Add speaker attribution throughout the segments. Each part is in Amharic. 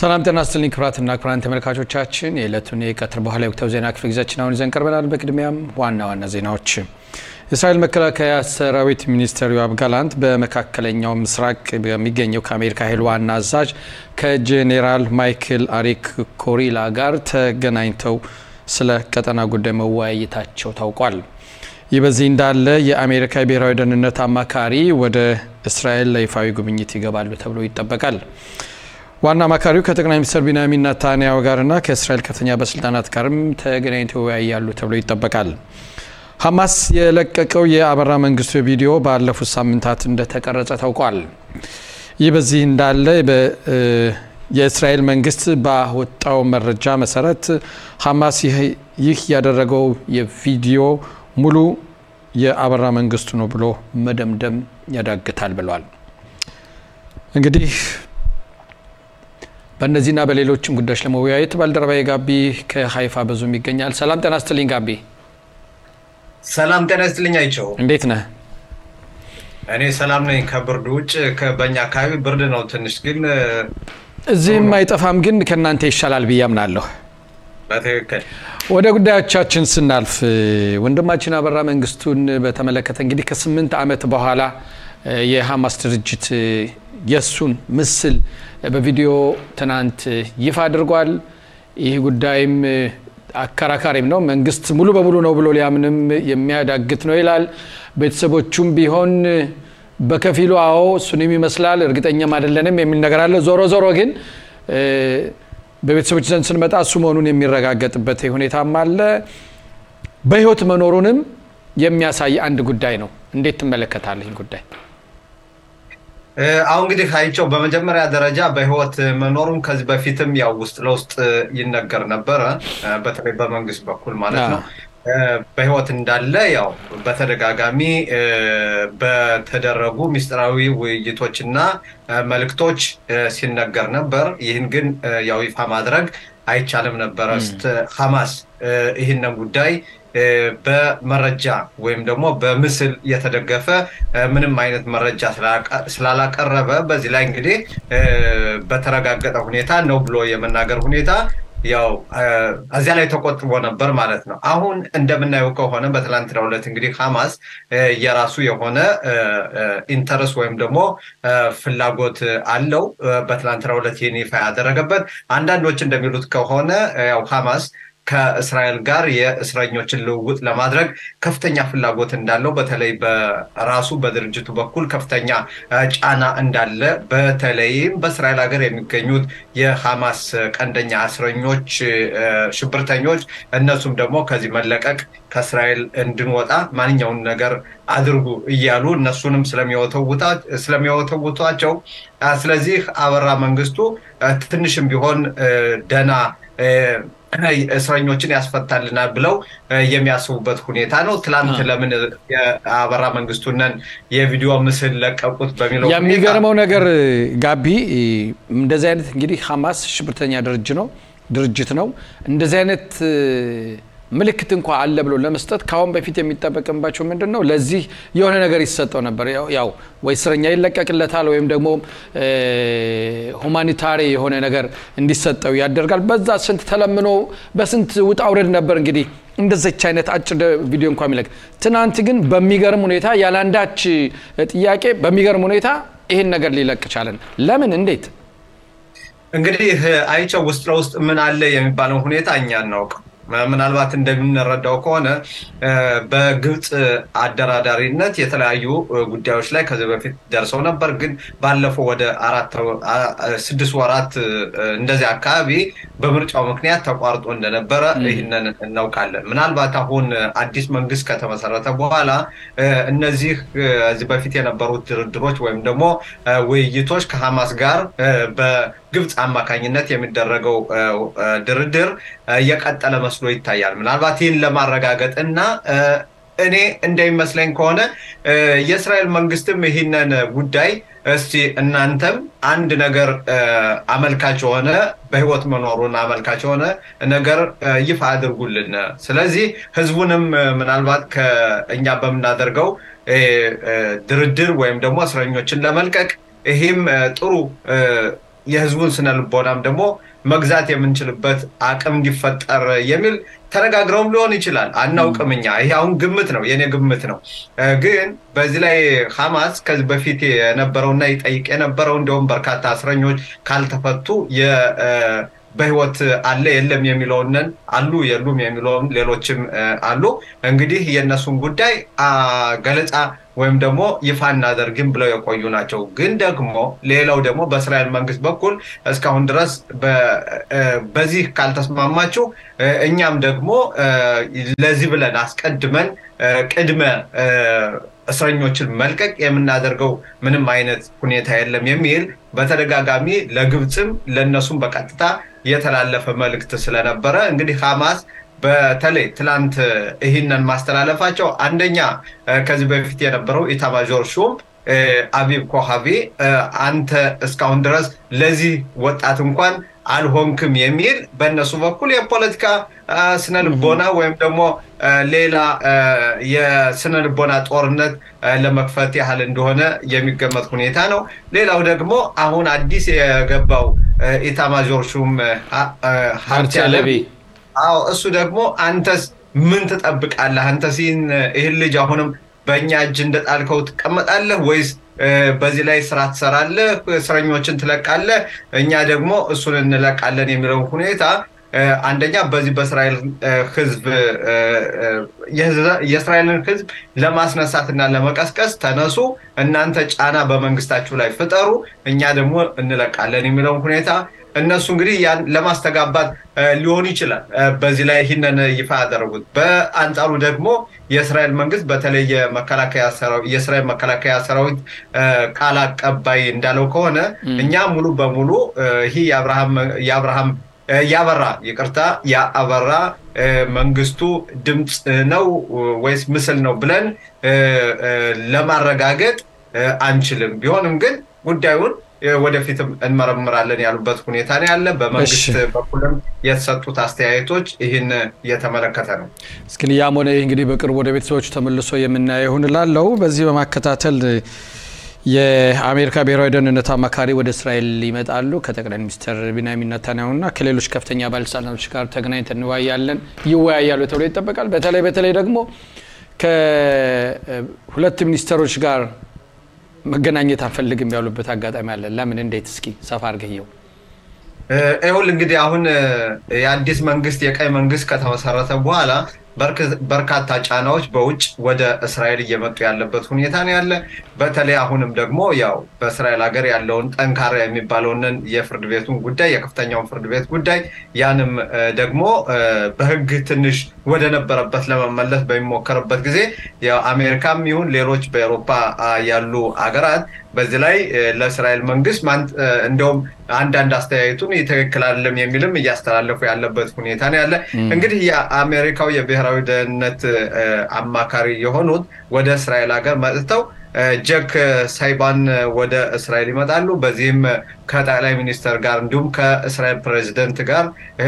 Speaker 1: ሰላም ጤና ይስጥልኝ ክቡራትና ክቡራን ተመልካቾቻችን የዕለቱን የቀትር በኋላ የወቅታዊ ዜና ክፍለ ጊዜያችን አሁን ይዘን ቀርበናል። በቅድሚያም ዋና ዋና ዜናዎች የእስራኤል መከላከያ ሰራዊት ሚኒስትር ዮአብ ጋላንት በመካከለኛው ምስራቅ በሚገኘው ከአሜሪካ ኃይል ዋና አዛዥ ከጄኔራል ማይክል አሪክ ኮሪላ ጋር ተገናኝተው ስለ ቀጠና ጉዳይ መወያየታቸው ታውቋል። ይህ በዚህ እንዳለ የአሜሪካ ብሔራዊ ደህንነት አማካሪ ወደ እስራኤል ለይፋዊ ጉብኝት ይገባሉ ተብሎ ይጠበቃል። ዋና አማካሪው ከጠቅላይ ሚኒስትር ቢንያሚን ኔታንያሁ ጋርና ከእስራኤል ከፍተኛ ባለስልጣናት ጋርም ተገናኝተው ይወያያሉ ተብሎ ይጠበቃል። ሐማስ የለቀቀው የአበራ መንግስቱ ቪዲዮ ባለፉት ሳምንታት እንደተቀረጸ ታውቋል። ይህ በዚህ እንዳለ የእስራኤል መንግስት ባወጣው መረጃ መሰረት ሐማስ ይህ ያደረገው የቪዲዮ ሙሉ የአበራ መንግስቱ ነው ብሎ መደምደም ያዳግታል ብሏል። እንግዲህ በእነዚህና በሌሎችም ጉዳዮች ለመወያየት ባልደረባዬ ጋቢ ከሀይፋ በዙም ይገኛል። ሰላም ጤና ስትልኝ ጋቢ።
Speaker 2: ሰላም ጤና ይስጥልኝ አይቸው፣
Speaker 1: እንዴት ነህ?
Speaker 2: እኔ ሰላም ነኝ። ከብርድ ውጭ በእኛ አካባቢ ብርድ ነው ትንሽ፣ ግን
Speaker 1: እዚህም አይጠፋም፣ ግን ከእናንተ ይሻላል ብዬ አምናለሁ።
Speaker 2: በትክክል
Speaker 1: ወደ ጉዳዮቻችን ስናልፍ ወንድማችን አበራ መንግስቱን በተመለከተ እንግዲህ ከስምንት ዓመት በኋላ የሐማስ ድርጅት የእሱን ምስል በቪዲዮ ትናንት ይፋ አድርጓል። ይህ ጉዳይም አከራካሪም ነው። መንግስት ሙሉ በሙሉ ነው ብሎ ሊያምንም የሚያዳግት ነው ይላል። ቤተሰቦቹም ቢሆን በከፊሉ አዎ እሱንም ይመስላል እርግጠኛም አይደለንም የሚል ነገር አለ። ዞሮ ዞሮ ግን በቤተሰቦች ዘንድ ስንመጣ እሱ መሆኑን የሚረጋገጥበት ሁኔታም አለ። በህይወት መኖሩንም የሚያሳይ አንድ ጉዳይ ነው። እንዴት ትመለከታለህ ይህን ጉዳይ?
Speaker 2: አሁን እንግዲህ አይቸው በመጀመሪያ ደረጃ በህይወት መኖሩን ከዚህ በፊትም ያው ውስጥ ለውስጥ ይነገር ነበረ፣ በተለይ በመንግስት በኩል ማለት ነው። በህይወት እንዳለ ያው በተደጋጋሚ በተደረጉ ምስጢራዊ ውይይቶችና መልእክቶች ሲነገር ነበር። ይህን ግን ያው ይፋ ማድረግ አይቻልም ነበረ። ሐማስ ይህንን ጉዳይ በመረጃ ወይም ደግሞ በምስል የተደገፈ ምንም አይነት መረጃ ስላላቀረበ በዚህ ላይ እንግዲህ በተረጋገጠ ሁኔታ ነው ብሎ የመናገር ሁኔታ ያው እዚያ ላይ ተቆጥቦ ነበር ማለት ነው። አሁን እንደምናየው ከሆነ በትላንትናው ዕለት እንግዲህ ሐማስ የራሱ የሆነ ኢንተረስ ወይም ደግሞ ፍላጎት አለው። በትላንትናው ዕለት ይህን ይፋ ያደረገበት አንዳንዶች እንደሚሉት ከሆነ ያው ሐማስ ከእስራኤል ጋር የእስረኞችን ልውውጥ ለማድረግ ከፍተኛ ፍላጎት እንዳለው በተለይ በራሱ በድርጅቱ በኩል ከፍተኛ ጫና እንዳለ በተለይም በእስራኤል ሀገር የሚገኙት የሐማስ ቀንደኛ እስረኞች ሽብርተኞች እነሱም ደግሞ ከዚህ መለቀቅ ከእስራኤል እንድንወጣ ማንኛውን ነገር አድርጉ እያሉ እነሱንም ስለሚወተውቷቸው ስለዚህ አበራ መንግስቱ ትንሽም ቢሆን ደና እስረኞችን ያስፈታልናል ብለው የሚያስቡበት ሁኔታ ነው። ትላንት ለምን የአበራ መንግስቱነን የቪዲዮ ምስል ለቀቁት በሚለው
Speaker 1: የሚገርመው ነገር ጋቢ እንደዚህ አይነት እንግዲህ ሐማስ ሽብርተኛ ድርጅት ነው ድርጅት ነው እንደዚህ አይነት ምልክት እንኳ አለ ብሎ ለመስጠት ከአሁን በፊት የሚጠበቅባቸው ምንድን ነው? ለዚህ የሆነ ነገር ይሰጠው ነበር። ያው ወይ እስረኛ ይለቀቅለታል ወይም ደግሞ ሁማኒታሪ የሆነ ነገር እንዲሰጠው ያደርጋል። በዛ ስንት ተለምኖ በስንት ውጣ ውረድ ነበር እንግዲህ እንደዚች አይነት አጭር ቪዲዮ እንኳ የሚለቅ። ትናንት ግን በሚገርም ሁኔታ ያለአንዳች ጥያቄ በሚገርም ሁኔታ ይህን ነገር ሊለቅ ቻለን። ለምን? እንዴት?
Speaker 2: እንግዲህ አይቸው ውስጥ ለውስጥ ምን አለ የሚባለው ሁኔታ እኛ እናውቅም። ምናልባት እንደምንረዳው ከሆነ በግብፅ አደራዳሪነት የተለያዩ ጉዳዮች ላይ ከዚህ በፊት ደርሰው ነበር። ግን ባለፈው ወደ አራት ስድስት ወራት እንደዚህ አካባቢ በምርጫው ምክንያት ተቋርጦ እንደነበረ ይህንን እናውቃለን። ምናልባት አሁን አዲስ መንግስት ከተመሰረተ በኋላ እነዚህ ከዚህ በፊት የነበሩት ድርድሮች ወይም ደግሞ ውይይቶች ከሐማስ ጋር በግብፅ አማካኝነት የሚደረገው ድርድር እየቀጠለ መስሎ ይታያል። ምናልባት ይህን ለማረጋገጥ እና እኔ እንደሚመስለኝ ከሆነ የእስራኤል መንግስትም ይህንን ጉዳይ እስቲ እናንተም አንድ ነገር አመልካች የሆነ በህይወት መኖሩን አመልካች የሆነ ነገር ይፋ አድርጉልን። ስለዚህ ህዝቡንም ምናልባት ከእኛ በምናደርገው ድርድር ወይም ደግሞ እስረኞችን ለመልቀቅ ይህም ጥሩ የህዝቡን ስነ ልቦናም ደግሞ መግዛት የምንችልበት አቅም እንዲፈጠር የሚል ተነጋግረውም ሊሆን ይችላል። አናውቅም እኛ። ይሄ አሁን ግምት ነው፣ የኔ ግምት ነው። ግን በዚህ ላይ ሐማስ ከዚህ በፊት የነበረውና ይጠይቅ የነበረው እንዲሁም በርካታ እስረኞች ካልተፈቱ በህይወት አለ የለም የሚለውንን አሉ የሉም የሚለውን ሌሎችም አሉ። እንግዲህ የእነሱን ጉዳይ ገለጻ ወይም ደግሞ ይፋ እናደርግም ብለው የቆዩ ናቸው። ግን ደግሞ ሌላው ደግሞ በእስራኤል መንግስት በኩል እስካሁን ድረስ በዚህ ካልተስማማችሁ እኛም ደግሞ ለዚህ ብለን አስቀድመን ቅድመ እስረኞችን መልቀቅ የምናደርገው ምንም አይነት ሁኔታ የለም የሚል በተደጋጋሚ ለግብፅም ለእነሱም በቀጥታ የተላለፈ መልእክት ስለነበረ እንግዲህ ሐማስ በተለይ ትላንት ይህንን ማስተላለፋቸው አንደኛ ከዚህ በፊት የነበረው ኢታማዦር ሹም አቢብ ኮሃቢ አንተ እስካሁን ድረስ ለዚህ ወጣት እንኳን አልሆንክም የሚል በእነሱ በኩል የፖለቲካ ስነ ልቦና ወይም ደግሞ ሌላ የስነ ልቦና ጦርነት ለመክፈት ያህል እንደሆነ የሚገመት ሁኔታ ነው። ሌላው ደግሞ አሁን አዲስ የገባው ኢታማዦር ሹም ሀብቴ አለቢ አዎ እሱ ደግሞ አንተስ ምን ትጠብቃለህ? አንተስ ይህን ልጅ አሁንም በእኛ እጅ እንደጣልከው ትቀመጣለህ ወይስ በዚህ ላይ ስራ ትሰራለህ? እስረኞችን ትለቃለህ? እኛ ደግሞ እሱን እንለቃለን የሚለውን ሁኔታ አንደኛ በዚህ በእስራኤል ህዝብ የእስራኤልን ህዝብ ለማስነሳት እና ለመቀስቀስ ተነሱ፣ እናንተ ጫና በመንግስታችሁ ላይ ፍጠሩ፣ እኛ ደግሞ እንለቃለን የሚለውን ሁኔታ እነሱ እንግዲህ ያን ለማስተጋባት ሊሆን ይችላል በዚህ ላይ ይህንን ይፋ ያደረጉት። በአንጻሩ ደግሞ የእስራኤል መንግስት በተለይ የእስራኤል መከላከያ ሰራዊት ቃል አቀባይ እንዳለው ከሆነ እኛ ሙሉ በሙሉ ይህ የአብርሃም ያበራ ይቅርታ የአበራ መንግስቱ ድምፅ ነው ወይስ ምስል ነው ብለን ለማረጋገጥ አንችልም። ቢሆንም ግን ጉዳዩን ወደፊትም እንመረምራለን ያሉበት ሁኔታ ነው ያለ። በመንግስት በኩልም የተሰጡት አስተያየቶች ይህን እየተመለከተ ነው።
Speaker 1: እስኪ ያም ሆነ ይህ እንግዲህ በቅርቡ ወደ ቤተሰቦቹ ተመልሶ የምናየው ይሁን እላለሁ። በዚህ በማከታተል የአሜሪካ ብሔራዊ ደህንነት አማካሪ ወደ እስራኤል ይመጣሉ። ከጠቅላይ ሚኒስትር ቢንያሚን ኔታንያሁና ከሌሎች ከፍተኛ ባለስልጣናቶች ጋር ተገናኝተን እንወያያለን ይወያያሉ ተብሎ ይጠበቃል። በተለይ በተለይ ደግሞ ከሁለት ሚኒስትሮች ጋር መገናኘት አንፈልግም ያሉበት አጋጣሚ አለ። ለምን? እንዴት? እስኪ ሰፋ አድርገየው።
Speaker 2: ይኸውልህ እንግዲህ አሁን የአዲስ መንግስት የቀይ መንግስት ከተመሰረተ በኋላ በርካታ ጫናዎች በውጭ ወደ እስራኤል እየመጡ ያለበት ሁኔታ ነው ያለ። በተለይ አሁንም ደግሞ ያው በእስራኤል ሀገር ያለውን ጠንካራ የሚባለውን የፍርድ ቤቱን ጉዳይ የከፍተኛውን ፍርድ ቤት ጉዳይ ያንም ደግሞ በህግ ትንሽ ወደ ነበረበት ለመመለስ በሚሞከርበት ጊዜ አሜሪካም ይሁን ሌሎች በኤሮፓ ያሉ ሀገራት በዚህ ላይ ለእስራኤል መንግስት እንደውም አንዳንድ አስተያየቱን ትክክል አይደለም የሚልም እያስተላለፉ ያለበት ሁኔታ ነው ያለ። እንግዲህ የአሜሪካው የብሔራዊ ደህንነት አማካሪ የሆኑት ወደ እስራኤል ሀገር መጥተው ጀክ ሳይባን ወደ እስራኤል ይመጣሉ። በዚህም ከጠቅላይ ሚኒስተር ጋር እንዲሁም ከእስራኤል ፕሬዚደንት ጋር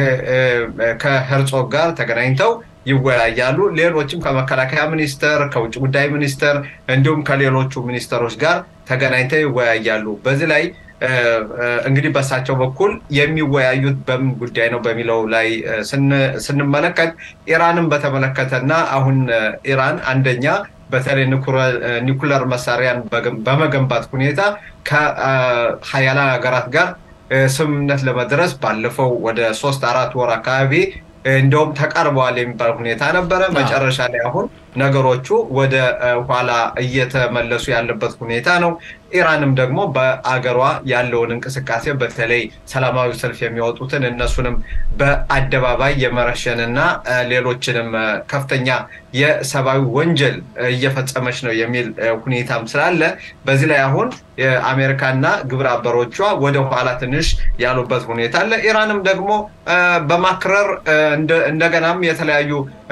Speaker 2: ከሄርጾግ ጋር ተገናኝተው ይወያያሉ። ሌሎችም ከመከላከያ ሚኒስተር፣ ከውጭ ጉዳይ ሚኒስተር እንዲሁም ከሌሎቹ ሚኒስተሮች ጋር ተገናኝተው ይወያያሉ። በዚህ ላይ እንግዲህ በእሳቸው በኩል የሚወያዩት በምን ጉዳይ ነው በሚለው ላይ ስንመለከት ኢራንን በተመለከተና አሁን ኢራን አንደኛ በተለይ ኒኩለር መሳሪያን በመገንባት ሁኔታ ከሀያላን ሀገራት ጋር ስምምነት ለመድረስ ባለፈው ወደ ሶስት አራት ወር አካባቢ እንደውም ተቃርበዋል የሚባል ሁኔታ ነበረ። መጨረሻ ላይ አሁን ነገሮቹ ወደ ኋላ እየተመለሱ ያለበት ሁኔታ ነው። ኢራንም ደግሞ በአገሯ ያለውን እንቅስቃሴ በተለይ ሰላማዊ ሰልፍ የሚወጡትን እነሱንም በአደባባይ የመረሸንና ሌሎችንም ከፍተኛ የሰብአዊ ወንጀል እየፈጸመች ነው የሚል ሁኔታም ስላለ በዚህ ላይ አሁን የአሜሪካና ግብረ አበሮቿ ወደ ኋላ ትንሽ ያሉበት ሁኔታ አለ። ኢራንም ደግሞ በማክረር እንደገናም የተለያዩ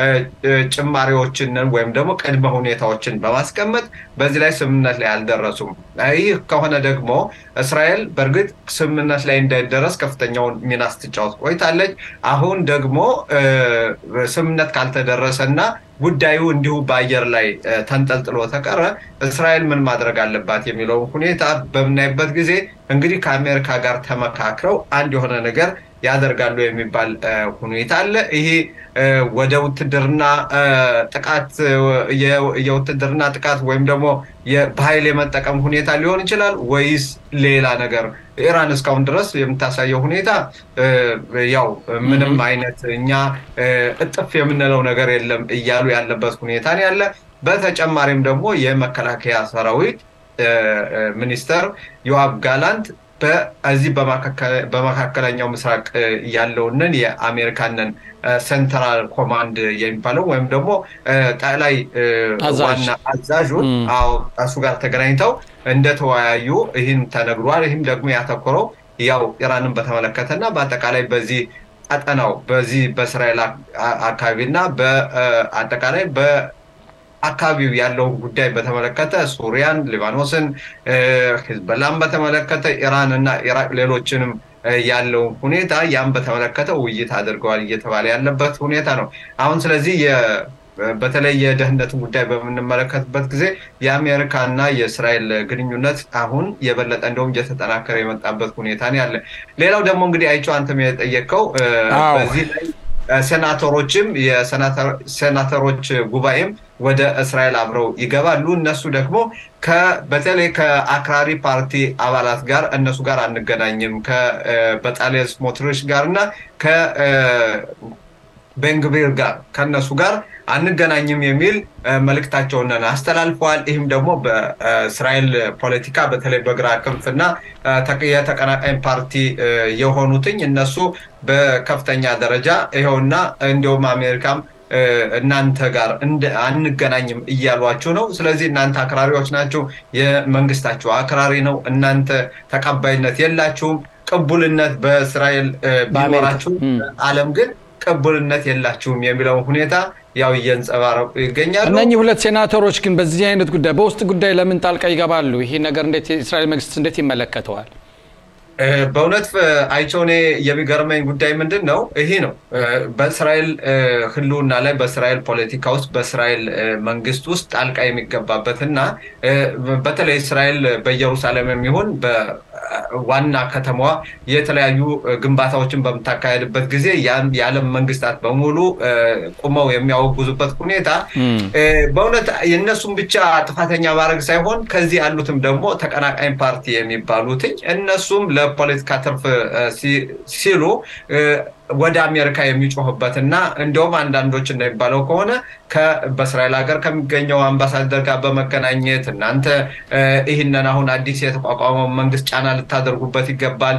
Speaker 2: ጭማሪዎችን ወይም ደግሞ ቅድመ ሁኔታዎችን በማስቀመጥ በዚህ ላይ ስምምነት ላይ አልደረሱም። ይህ ከሆነ ደግሞ እስራኤል በእርግጥ ስምምነት ላይ እንዳይደረስ ከፍተኛውን ሚና ስትጫወት ቆይታለች። አሁን ደግሞ ስምምነት ካልተደረሰ እና ጉዳዩ እንዲሁ በአየር ላይ ተንጠልጥሎ ተቀረ እስራኤል ምን ማድረግ አለባት የሚለውን ሁኔታ በምናይበት ጊዜ እንግዲህ ከአሜሪካ ጋር ተመካክረው አንድ የሆነ ነገር ያደርጋሉ የሚባል ሁኔታ አለ። ይሄ ወደ ውትድርና ጥቃት የውትድርና ጥቃት ወይም ደግሞ በኃይል የመጠቀም ሁኔታ ሊሆን ይችላል ወይስ ሌላ ነገር? ኢራን እስካሁን ድረስ የምታሳየው ሁኔታ ያው ምንም አይነት እኛ እጥፍ የምንለው ነገር የለም እያሉ ያለበት ሁኔታ ነው ያለ። በተጨማሪም ደግሞ የመከላከያ ሰራዊት ሚኒስተር ዮአብ ጋላንት በዚህ በመካከለኛው ምስራቅ ያለውንን የአሜሪካንን ሴንትራል ኮማንድ የሚባለው ወይም ደግሞ ጠቅላይ ዋና አዛዡን እሱ ጋር ተገናኝተው እንደተወያዩ ይህን ተነግሯል። ይህም ደግሞ ያተኮረው ያው ኢራንን በተመለከተ እና በአጠቃላይ በዚህ ቀጠናው በዚህ በእስራኤል አካባቢ እና በአጠቃላይ አካባቢው ያለውን ጉዳይ በተመለከተ ሱሪያን፣ ሊባኖስን፣ ሂዝበላን በተመለከተ ኢራን እና ኢራቅ ሌሎችንም ያለውን ሁኔታ ያን በተመለከተ ውይይት አድርገዋል እየተባለ ያለበት ሁኔታ ነው። አሁን ስለዚህ በተለይ የደህንነትን ጉዳይ በምንመለከትበት ጊዜ የአሜሪካ እና የእስራኤል ግንኙነት አሁን የበለጠ እንደውም እየተጠናከረ የመጣበት ሁኔታ ነው ያለ። ሌላው ደግሞ እንግዲህ አይቼው አንተም የጠየቀው በዚህ ላይ ሴናተሮችም የሴናተሮች ጉባኤም ወደ እስራኤል አብረው ይገባሉ። እነሱ ደግሞ በተለይ ከአክራሪ ፓርቲ አባላት ጋር እነሱ ጋር አንገናኝም ከበጣሊያን ስሞትሪች ጋር እና ከቤንግቪር ጋር ከእነሱ ጋር አንገናኝም የሚል መልእክታቸውን አስተላልፈዋል። ይህም ደግሞ በእስራኤል ፖለቲካ በተለይ በግራ ክንፍና የተቀናቃኝ ፓርቲ የሆኑትኝ እነሱ በከፍተኛ ደረጃ ይኸውና እንዲሁም አሜሪካም እናንተ ጋር አንገናኝም እያሏችሁ ነው። ስለዚህ እናንተ አክራሪዎች ናቸው፣ የመንግስታችሁ አክራሪ ነው፣ እናንተ ተቀባይነት የላችሁም፣ ቅቡልነት በእስራኤል ቢኖራችሁ ዓለም ግን ቅቡልነት የላችሁም የሚለውን ሁኔታ ያው እየንጸባረቁ ይገኛሉ።
Speaker 1: እነኚህ ሁለት ሴናተሮች ግን በዚህ አይነት ጉዳይ በውስጥ ጉዳይ ለምን ጣልቃ ይገባሉ? ይሄ ነገር እንዴት የእስራኤል መንግስት እንዴት ይመለከተዋል?
Speaker 2: በእውነት አይቸው እኔ የሚገርመኝ ጉዳይ ምንድን ነው? ይሄ ነው በእስራኤል ህልውና ላይ በእስራኤል ፖለቲካ ውስጥ በእስራኤል መንግስት ውስጥ ጣልቃ የሚገባበት እና በተለይ እስራኤል በኢየሩሳሌም የሚሆን በዋና ከተማዋ የተለያዩ ግንባታዎችን በምታካሄድበት ጊዜ የዓለም መንግስታት በሙሉ ቁመው የሚያወጉዙበት ሁኔታ በእውነት የእነሱም ብቻ ጥፋተኛ ማድረግ ሳይሆን ከዚህ ያሉትም ደግሞ ተቀናቃኝ ፓርቲ የሚባሉትኝ እነሱም ለፖለቲካ ትርፍ ሲሉ ወደ አሜሪካ የሚጮህበት እና እንዲሁም አንዳንዶች እንደሚባለው ከሆነ በእስራኤል ሀገር ከሚገኘው አምባሳደር ጋር በመገናኘት እናንተ ይህንን አሁን አዲስ የተቋቋመው መንግስት ጫና ልታደርጉበት ይገባል፣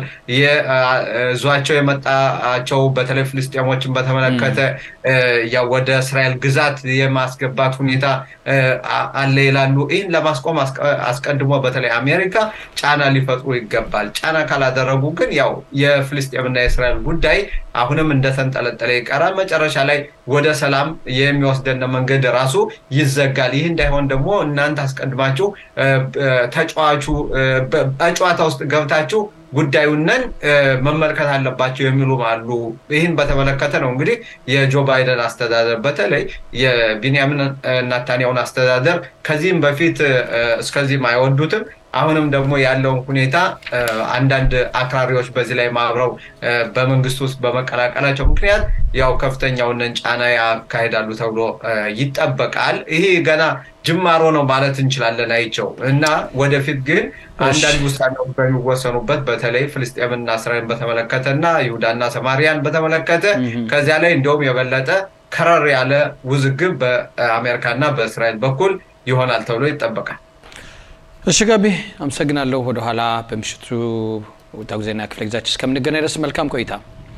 Speaker 2: ዟቸው የመጣቸው በተለይ ፍልስጤሞችን በተመለከተ ወደ እስራኤል ግዛት የማስገባት ሁኔታ አለ ይላሉ። ይህን ለማስቆም አስቀድሞ በተለይ አሜሪካ ጫና ሊፈጥሩ ይገባል። ጫና ካላደረጉ ግን ያው የፍልስጤምና የእስራኤል ጉዳይ አሁንም እንደተንጠለጠለ ይቀራል። መጨረሻ ላይ ወደ ሰላም የሚወስደን መንገድ ራሱ ይዘጋል። ይህ እንዳይሆን ደግሞ እናንተ አስቀድማችሁ ተጫዋቹ በጨዋታ ውስጥ ገብታችሁ ጉዳዩንን መመልከት አለባቸው የሚሉም አሉ። ይህን በተመለከተ ነው እንግዲህ የጆ ባይደን አስተዳደር በተለይ የቢንያሚን ናታንያሁን አስተዳደር ከዚህም በፊት እስከዚህም አይወዱትም። አሁንም ደግሞ ያለውን ሁኔታ አንዳንድ አክራሪዎች በዚህ ላይ ማብረው በመንግስት ውስጥ በመቀላቀላቸው ምክንያት ያው ከፍተኛውን ጫና ያካሄዳሉ ተብሎ ይጠበቃል። ይሄ ገና ጅማሮ ነው ማለት እንችላለን አይቸው እና ወደፊት ግን አንዳንድ ውሳኔዎች በሚወሰኑበት በተለይ ፍልስጤምና እስራኤልን በተመለከተ እና ይሁዳና ሰማሪያን በተመለከተ ከዚያ ላይ እንዲሁም የበለጠ ከረር ያለ ውዝግብ በአሜሪካና በእስራኤል በኩል ይሆናል ተብሎ ይጠበቃል።
Speaker 1: እሺ ገቢ አመሰግናለሁ። ወደኋላ በምሽቱ ወቅታዊ ዜና ክፍለ ጊዜያችን እስከምንገናኝ ድረስ መልካም ቆይታ።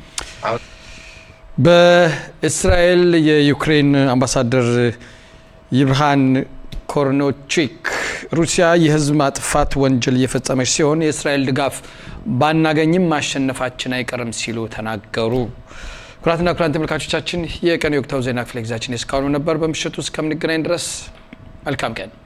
Speaker 1: በእስራኤል የዩክሬን አምባሳደር ይብርሃን ኮርኖቺክ ሩሲያ የህዝብ ማጥፋት ወንጀል እየፈጸመች ሲሆን የእስራኤል ድጋፍ ባናገኝም ማሸነፋችን አይቀርም ሲሉ ተናገሩ። ኩራትና ኩራን ተመልካቾቻችን የቀን የወቅታዊ ዜና ክፍለ ጊዜያችን እስካሁኑ ነበር። በምሽቱ እስከምንገናኝ ድረስ መልካም ቀን